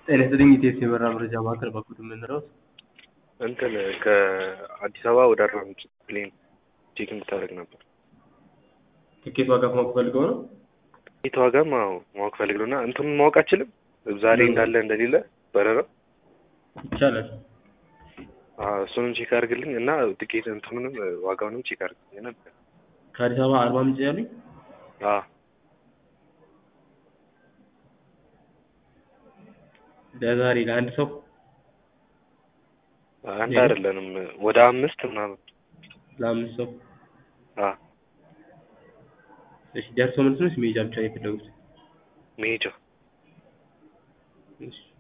ጤና ይስጥልኝ ኢቴስ የበረራ መረጃ ማዕከል በኩል የምንረውት እንትን ከአዲስ አበባ ወደ አርባ ምንጭ ፕሌን ቼክ እንድታደርግ ነበር። ትኬት ዋጋ ማወቅ ፈልገው ነው? የት ዋጋም አዎ ማወቅ ፈልግ ነው እና እንትኑን ማወቅ አችልም ዛሬ እንዳለ እንደሌለ በረራው ይቻላል። አዎ፣ እሱንም ቼክ አድርግልኝ እና ትኬት እንትኑንም ዋጋውንም ቼክ አድርግልኝ ነበር። ከአዲስ አበባ አርባ ምንጭ ያሉኝ አዎ ለዛሬ ለአንድ ሰው አንድ አይደለንም ወደ አምስት ምናምን ለአምስት ሰው አዎ እሺ፣ ደርሶ መልስ ነው ወይስ መሄጃ ብቻ ነው የፈለጉት? መሄጃ እሺ